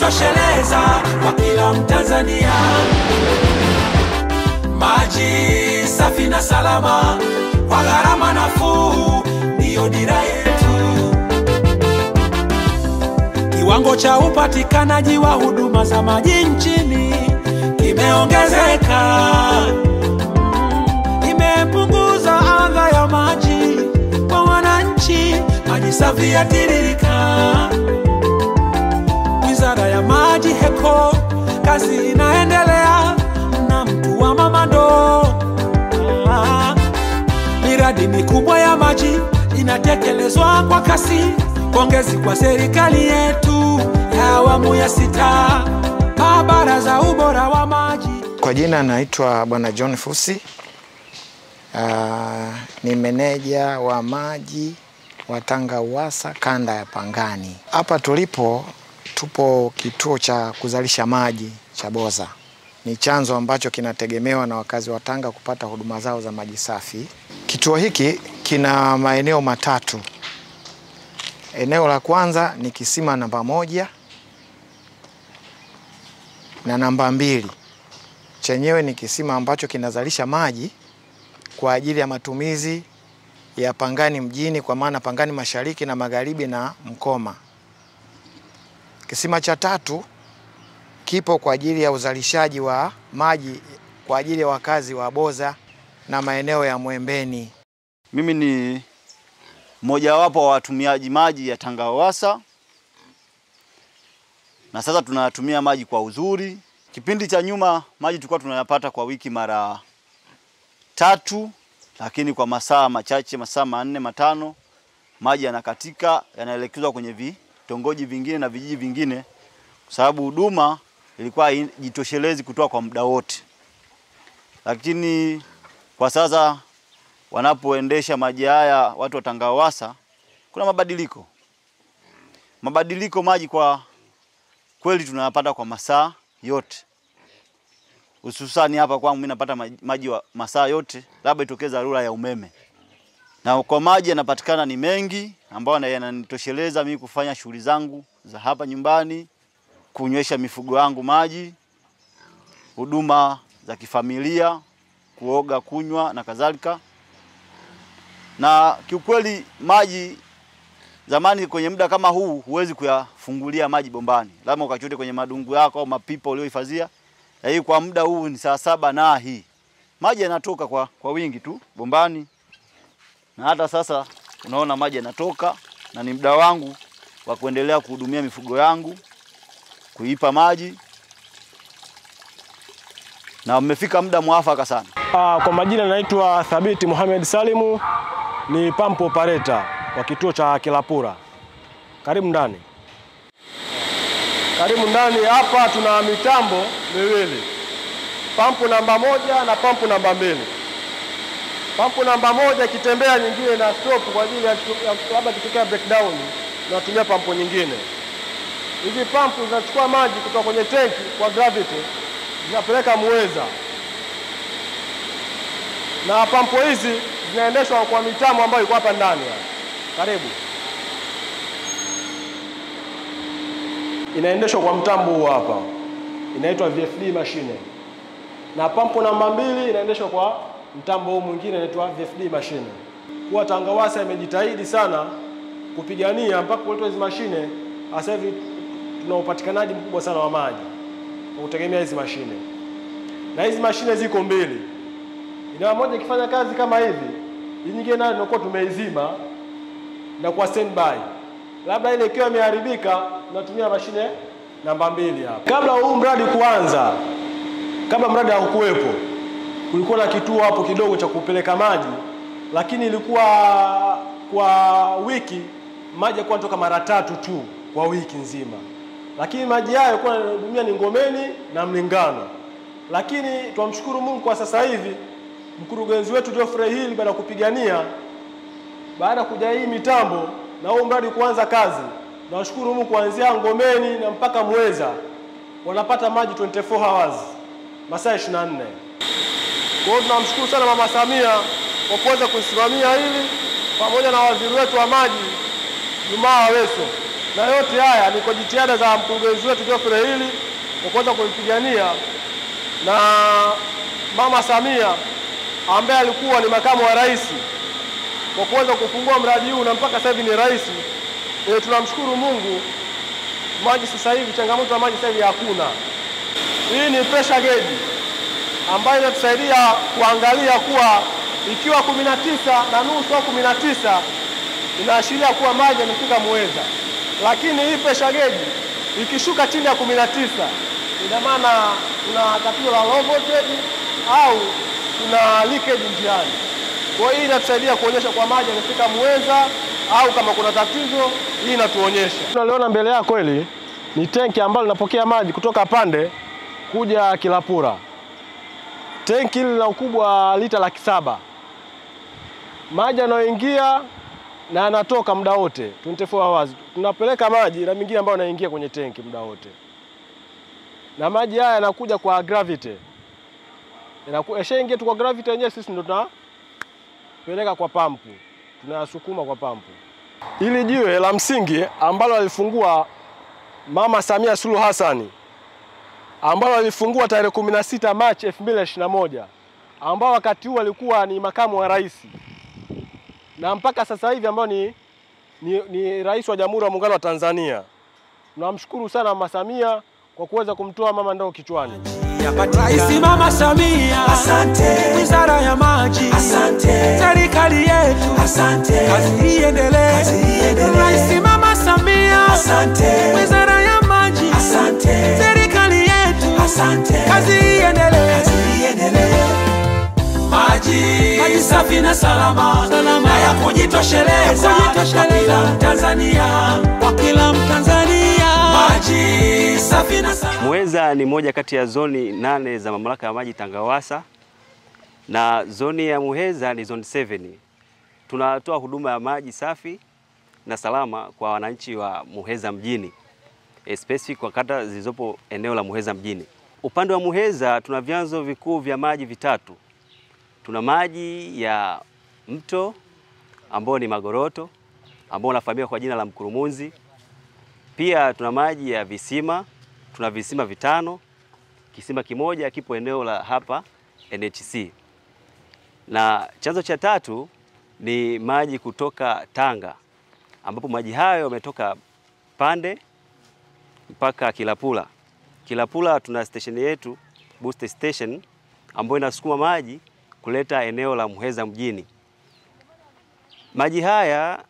yanatosheleza kwa kila Mtanzania. Maji safi na salama kwa gharama nafuu ndiyo dira yetu. Kiwango cha upatikanaji wa huduma za maji nchini kimeongezeka, Mm, imepunguza adha ya maji kwa wananchi, maji safi yatiririka. Wizara ya Maji HECO, kazi inaendelea na mtu wa mama ndoo. Ah, Miradi mikubwa ya maji inatekelezwa kwa kasi. Pongezi kwa serikali yetu ya awamu ya sita, maabara za ubora wa maji. Kwa jina naitwa Bwana John Fusi. Uh, ni meneja wa maji wa Tanga Uwasa kanda ya Pangani. Hapa tulipo tupo kituo cha kuzalisha maji cha Boza. Ni chanzo ambacho kinategemewa na wakazi wa Tanga kupata huduma zao za maji safi. Kituo hiki kina maeneo matatu. Eneo la kwanza ni kisima namba moja na namba mbili chenyewe ni kisima ambacho kinazalisha maji kwa ajili ya matumizi ya Pangani mjini, kwa maana Pangani mashariki na magharibi na Mkoma. Kisima cha tatu kipo kwa ajili ya uzalishaji wa maji kwa ajili ya wakazi wa Boza na maeneo ya Mwembeni. Mimi ni mmojawapo wa watumiaji maji ya Tanga Uwasa, na sasa tunayatumia maji kwa uzuri. Kipindi cha nyuma maji tulikuwa tunayapata kwa wiki mara tatu, lakini kwa masaa machache, masaa manne matano, maji yanakatika, yanaelekezwa kwenye vitongoji vingine na vijiji vingine, kwa sababu huduma ilikuwa haijitoshelezi kutoa kwa muda wote. Lakini kwa sasa wanapoendesha maji haya watu wa Tanga Uwasa, kuna mabadiliko. Mabadiliko maji kwa kweli tunayapata kwa masaa yote, hususani hapa kwangu mimi napata maji- maji wa masaa yote, labda itokee dharura ya umeme, na kwa maji yanapatikana ni mengi ambayo yana- yananitosheleza mimi kufanya shughuli zangu za hapa nyumbani, kunywesha mifugo yangu maji, huduma za kifamilia, kuoga, kunywa na kadhalika. Na kiukweli maji zamani kwenye muda kama huu huwezi kuyafungulia maji bombani, lazima ukachote kwenye madungu yako au mapipa uliohifadhia. Lakini kwa muda huu ni saa saba na hii maji yanatoka kwa, kwa wingi tu bombani, na hata sasa unaona maji yanatoka, na ni muda wangu wa kuendelea kuhudumia mifugo yangu, kuipa maji, na umefika muda mwafaka sana. Ah, kwa majina naitwa Thabiti Mohamed Salimu, ni pump operator wa kituo cha Kilapura. Karibu ndani, karibu ndani. Hapa tuna mitambo miwili, pampu namba moja na pampu namba mbili. Pampu namba moja ikitembea, nyingine na stop kwa ajili ya ya- labda kitokea breakdown, tunatumia pampu nyingine. Hizi pampu zinachukua maji kutoka kwenye tenki kwa gravity, zinapeleka Muheza na pampu hizi zinaendeshwa kwa mitambo ambayo iko hapa ndani hapa. Karibu. Inaendeshwa kwa mtambo huu hapa, inaitwa VFD machine, na pampu namba mbili inaendeshwa kwa mtambo huu mwingine inaitwa VFD machine. Kuwa Tanga Uwasa imejitahidi sana kupigania mpaka kuletwa hizi mashine. Sasa hivi tuna upatikanaji mkubwa sana wa maji kwa kutegemea hizi mashine, na hizi mashine ziko mbili ina moja ikifanya kazi kama hivi, hii nyingine nayo tunakuwa tumeizima na kwa standby. Labda ile ikiwa imeharibika, tunatumia mashine namba mbili hapa. Kabla huu mradi kuanza, kabla mradi haukuwepo, kulikuwa na kituo hapo kidogo cha kupeleka maji, lakini ilikuwa kwa wiki maji yalikuwa yanatoka mara tatu tu kwa wiki nzima, lakini maji hayo yalikuwa yanahudumia ni Ngomeni na Mlingano. Lakini twamshukuru Mungu kwa sasa hivi mkurugenzi wetu Geoffrey Hill baada ya kupigania, baada ya kuja hii mitambo na huu mradi kuanza kazi, nawashukuru Mungu kuanzia Ngomeni na mpaka Mweza wanapata maji 24 hours masaa 24. Kwa hiyo tunamshukuru sana Mama Samia kwa kuweza kuisimamia hili pamoja na waziri wetu wa maji Jumaa Aweso, na yote haya ni kwa jitihada za mkurugenzi wetu Geoffrey hili kwa kuweza kuipigania na Mama Samia ambaye alikuwa ni makamu wa rais kwa kuweza kufungua mradi huu na mpaka sasa hivi ni rais. E, tunamshukuru Mungu, maji sasa hivi, changamoto ya maji sasa hivi hakuna. Hii ni pressure gauge ambayo inatusaidia kuangalia kuwa ikiwa kumi na tisa na nusu au kumi na tisa inaashiria kuwa maji yamefika Muheza, lakini hii pressure gauge ikishuka chini ya kumi na tisa ina maana kuna tatizo la low voltage au kuna leakage njiani. Kwa hiyo hii inatusaidia kuonyesha kwa maji yamefika Muheza au kama kuna tatizo, hii inatuonyesha. Tunaliona mbele yako hili ni tenki ambalo linapokea maji kutoka Pande kuja Kilapura. Tenki hili lina ukubwa wa lita laki saba. Maji yanayoingia na yanatoka muda wote 24 hours. Tunapeleka maji na mengine ambayo yanaingia kwenye tenki muda wote, na maji haya yanakuja kwa gravity, yashaingia tu kwa gravity yenyewe, sisi ndo tunapeleka kwa pampu, tunayasukuma kwa pampu. Hili jiwe la msingi ambalo alifungua Mama Samia Suluhu Hassani ambalo alifungua tarehe 16 Machi 2021 ambao wakati huo alikuwa ni makamu wa rais na mpaka sasa hivi ambao ni, ni, ni rais wa Jamhuri ya Muungano wa Tanzania. Tunamshukuru sana Mama Samia kwa kuweza kumtoa mama ndoo kichwani. Rais Mama Samia, Asante. wizara ya maji, Asante. serikali yetu, Asante. kazi iendelee. Kazi iendelee. Rais Mama Samia, Asante. wizara ya maji, Asante. serikali yetu, Asante. kazi iendelee. Kazi iendelee. Maji, maji safi na salama, na ya kujitosheleza kwa kila Mtanzania. Kwa kila Mtanzania, Maji safi na salama. Muheza ni moja kati ya zoni nane za mamlaka ya maji Tangawasa, na zoni ya Muheza ni zone 7. Tunatoa huduma ya maji safi na salama kwa wananchi wa Muheza mjini, e specific kwa kata zilizopo eneo la Muheza mjini. Upande wa Muheza tuna vyanzo vikuu vya maji vitatu. Tuna maji ya mto ambao ni Magoroto ambao unafahamika kwa jina la Mkurumunzi. Pia tuna maji ya visima, tuna visima vitano. Kisima kimoja kipo eneo la hapa NHC, na chanzo cha tatu ni maji kutoka Tanga, ambapo maji hayo yametoka Pande mpaka Kilapula. Kilapula tuna station yetu booster station ambayo inasukuma maji kuleta eneo la Muheza mjini. Maji haya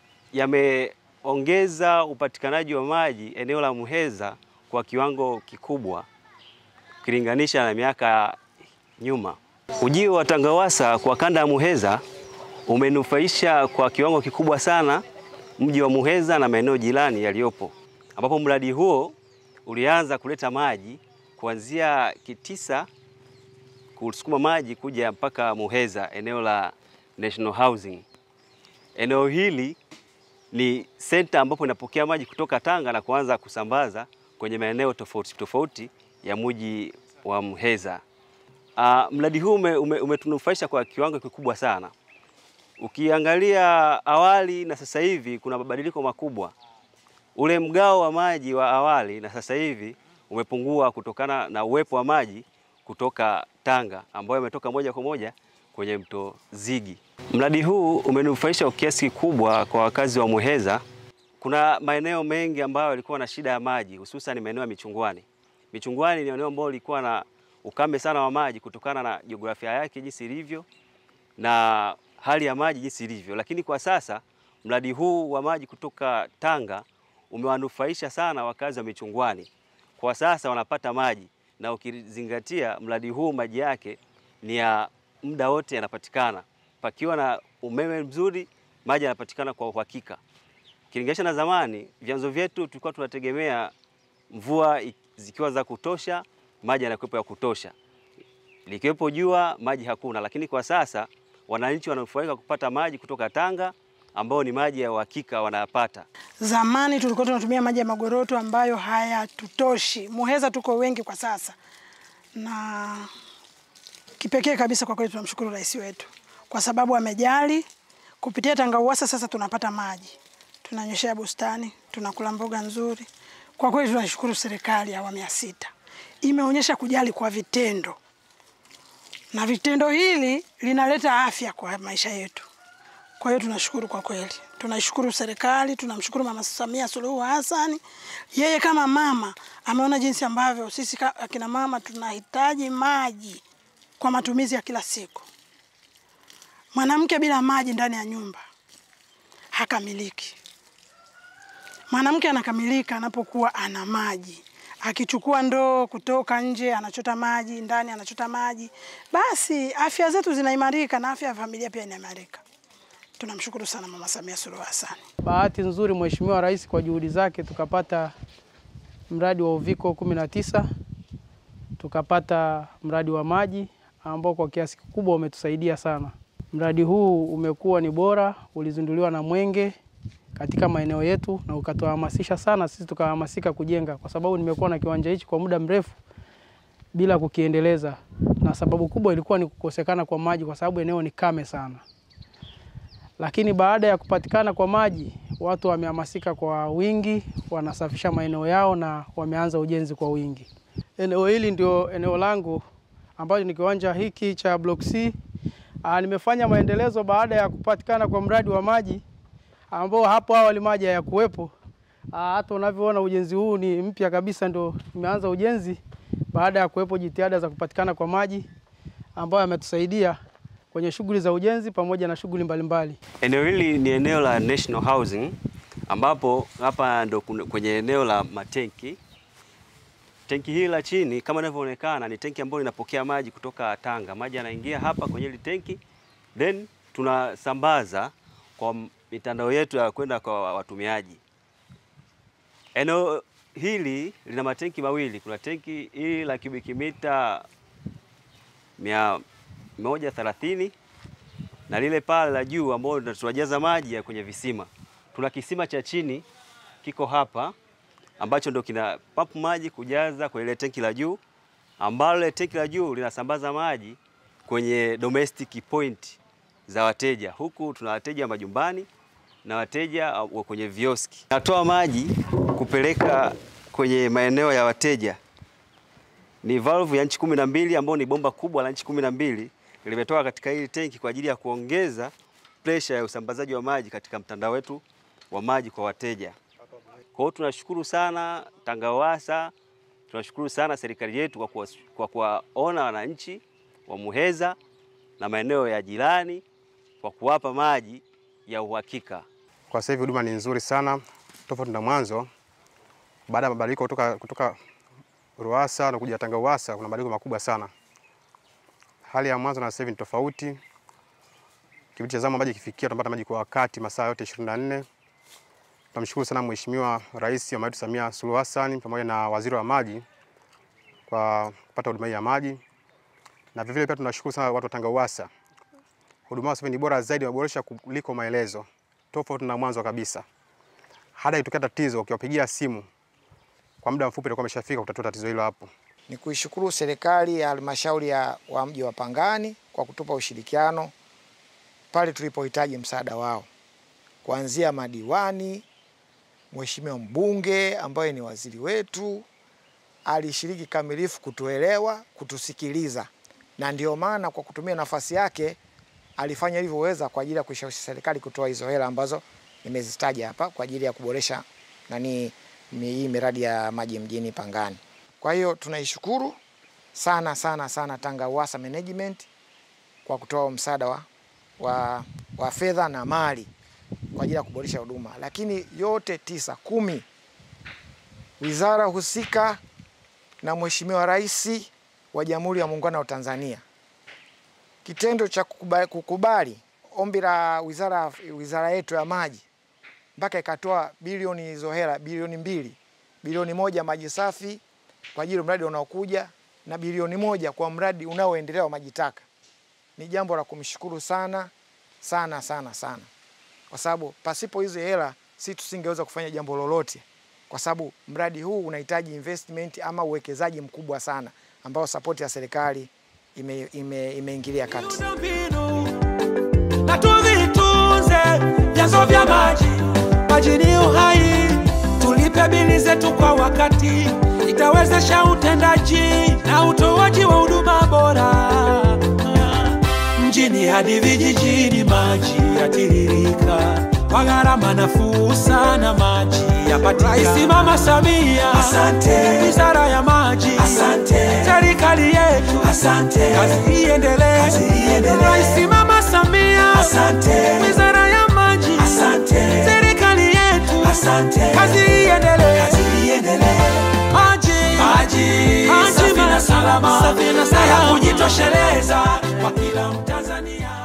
yameongeza upatikanaji wa maji eneo la Muheza kwa kiwango kikubwa ukilinganisha na miaka nyuma. Ujio wa Tangawasa kwa kanda ya Muheza umenufaisha kwa kiwango kikubwa sana mji wa Muheza na maeneo jirani yaliyopo, ambapo mradi huo ulianza kuleta maji kuanzia Kitisa kusukuma maji kuja mpaka Muheza, eneo la National Housing. Eneo hili ni senta ambapo inapokea maji kutoka Tanga na kuanza kusambaza kwenye maeneo tofauti tofauti ya mji wa Muheza. Uh, mradi huu ume, ume, umetunufaisha kwa kiwango kikubwa sana. Ukiangalia awali na sasa hivi kuna mabadiliko makubwa. Ule mgao wa maji wa awali na sasa hivi umepungua kutokana na uwepo wa maji kutoka Tanga ambayo yametoka moja kwa moja kwenye mto Zigi. Mradi huu umenufaisha kwa kiasi kikubwa kwa wakazi wa Muheza. Kuna maeneo mengi ambayo yalikuwa na shida ya maji, hususan maeneo ya Michungwani. Michungwani ni eneo ambalo lilikuwa na ukame sana wa maji kutokana na jiografia yake jinsi ilivyo na hali ya maji jinsi ilivyo, lakini kwa sasa mradi huu wa maji kutoka Tanga umewanufaisha sana wakazi wa Michungwani. Kwa sasa wanapata maji na ukizingatia mradi huu maji yake ni ya muda wote yanapatikana. Pakiwa na umeme mzuri, maji yanapatikana kwa uhakika. Ukilinganisha na zamani, vyanzo vyetu tulikuwa tunategemea mvua i- zikiwa za kutosha, maji yanakuwepo ya kutosha. Likiwepo jua, maji hakuna, lakini kwa sasa wananchi wananufaika kupata maji kutoka Tanga ambao ni maji ya uhakika wanayapata. Zamani tulikuwa tunatumia maji ya Magoroto ambayo hayatutoshi. Muheza tuko wengi kwa sasa, na kipekee kabisa kwa kweli tunamshukuru rais wetu kwa sababu amejali. Kupitia Tanga Uwasa sasa tunapata maji, tunanyweshea bustani, tunakula mboga nzuri. Kwa kweli tunashukuru serikali ya awamu ya sita, imeonyesha kujali kwa vitendo, na vitendo hili linaleta afya kwa maisha yetu. Kwa hiyo tunashukuru kwa kweli, tunashukuru serikali, tunamshukuru Mama Samia Suluhu Hassan. Yeye kama mama ameona jinsi ambavyo sisi ka- akina mama tunahitaji maji kwa matumizi ya kila siku. Mwanamke bila maji ndani ya nyumba hakamiliki. Mwanamke anakamilika anapokuwa ana maji. Akichukua ndoo kutoka nje, anachota maji ndani, anachota maji, basi afya zetu zinaimarika na afya ya familia pia inaimarika. Tunamshukuru sana Mama Samia Suluhu Hassan. Bahati nzuri Mheshimiwa Rais kwa juhudi zake tukapata mradi wa uviko 19 tukapata mradi wa maji ambao kwa kiasi kikubwa umetusaidia sana. Mradi huu umekuwa ni bora, ulizinduliwa na Mwenge katika maeneo yetu na ukatuhamasisha sana, sisi tukahamasika kujenga, kwa sababu nimekuwa na kiwanja hichi kwa muda mrefu bila kukiendeleza, na sababu kubwa ilikuwa ni kukosekana kwa maji, kwa sababu eneo ni kame sana lakini baada ya kupatikana kwa maji watu wamehamasika kwa wingi, wanasafisha maeneo yao na wameanza ujenzi kwa wingi. Eneo hili ndio eneo langu ambacho ni kiwanja hiki cha Block C. Aa, nimefanya maendelezo baada ya kupatikana kwa mradi wa maji ambao hapo awali maji hayakuwepo. Aa, Hata unavyoona ujenzi huu ni mpya kabisa, ndio nimeanza ujenzi baada ya kuwepo jitihada za kupatikana kwa maji ambayo yametusaidia kwenye shughuli za ujenzi pamoja na shughuli mbalimbali. Eneo hili ni eneo la National Housing ambapo hapa ndo kuna- kwenye eneo la matenki. Tenki hili la chini kama inavyoonekana ni tenki ambalo linapokea maji kutoka Tanga. Maji yanaingia hapa kwenye hili tenki then tunasambaza kwa mitandao yetu ya kwenda kwa watumiaji. Eneo hili lina matenki mawili. Kuna tenki hili la kubiki mita mia moja thelathini na lile pale la juu ambao ndo tunajaza maji ya kwenye visima. Tuna kisima cha chini kiko hapa ambacho ndo kina pump maji kujaza kwenye ile tenki la juu, ambalo ile tenki la juu linasambaza maji kwenye domestic point za wateja. Huku tuna wateja majumbani na wateja uh, wa kwenye vioski. Natoa maji kupeleka kwenye maeneo ya wateja ni valve ya nchi kumi na mbili ambayo ni bomba kubwa la nchi kumi na mbili limetoka katika hili tenki kwa ajili ya kuongeza pressure ya usambazaji wa maji katika mtandao wetu wa maji kwa wateja. Kwa hiyo tunashukuru sana TANGAWASA, tunashukuru sana serikali yetu kwa kuwa- kwa kuwaona wananchi wa Muheza na maeneo ya jirani kwa kuwapa maji ya uhakika. Kwa sasa hivi huduma ni nzuri sana tofauti na mwanzo. Baada ya mabadiliko kutoka, kutoka RUWASA na kuja TANGAWASA kuna mabadiliko makubwa sana. Hali ya mwanzo na sasa hivi ni tofauti. Kipindi cha zama maji kifikia, tunapata maji kwa wakati masaa yote 24. Tunamshukuru sana Mheshimiwa Rais wa yetu Samia Suluhu Hassan pamoja na Waziri wa Maji kwa kupata huduma hii ya maji, na vivile pia tunashukuru sana watu wa TANGAWASA. Huduma yao sasa hivi ni bora zaidi, wameboresha kuliko maelezo, tofauti na mwanzo kabisa. Hata ikitokea tatizo, ukiwapigia simu kwa muda mfupi itakuwa ameshafika kutatua tatizo hilo hapo. Ni kuishukuru serikali ya halmashauri ya wa mji wa Pangani kwa kutupa ushirikiano pale tulipohitaji msaada wao, kuanzia madiwani, mheshimiwa mbunge ambaye ni waziri wetu alishiriki kamilifu kutuelewa, kutusikiliza, na ndio maana kwa kutumia nafasi yake alifanya ilivyoweza kwa ajili ya kuishawishi serikali kutoa hizo hela ambazo nimezitaja hapa kwa ajili ya kuboresha nani mi- hii miradi ya maji mjini Pangani. Kwa hiyo tunaishukuru sana sana sana TANGAWASA management kwa kutoa msaada wa, wa, wa fedha na mali kwa ajili ya kuboresha huduma, lakini yote tisa kumi, wizara husika na Mheshimiwa Rais wa Jamhuri ya Muungano wa Tanzania, kitendo cha kukubali, kukubali ombi la wizara, wizara yetu ya maji mpaka ikatoa bilioni hizo hela bilioni mbili, bilioni moja maji safi kwa ajili ya mradi unaokuja na bilioni moja kwa mradi unaoendelea wa maji taka. Ni jambo la kumshukuru sana sana sana sana, kwa sababu pasipo hizo hela si tusingeweza kufanya jambo lolote, kwa sababu mradi huu unahitaji investment ama uwekezaji mkubwa sana ambao sapoti ya serikali ime, ime, imeingilia kati. miundombinu na tuvitunze vyanzo vya maji maji ni uhai, tulipe bili zetu kwa wakati, itawezesha utendaji na utoaji wa huduma bora mjini hadi vijijini, maji yatiririka kwa gharama nafuu sana, maji yapatikana. Rais Mama Samia, asante. Wizara ya Maji, asante. Serikali yetu, asante. Kazi iendelee, kazi iendelee. Rais Mama Samia, asante. Wizara ya Maji, asante. Serikali yetu, asante. Kazi iendelee, kazi iendelee. Maji, maji, maji safi na salama, safi na salama, ya kujitosheleza kwa kila Mtanzania.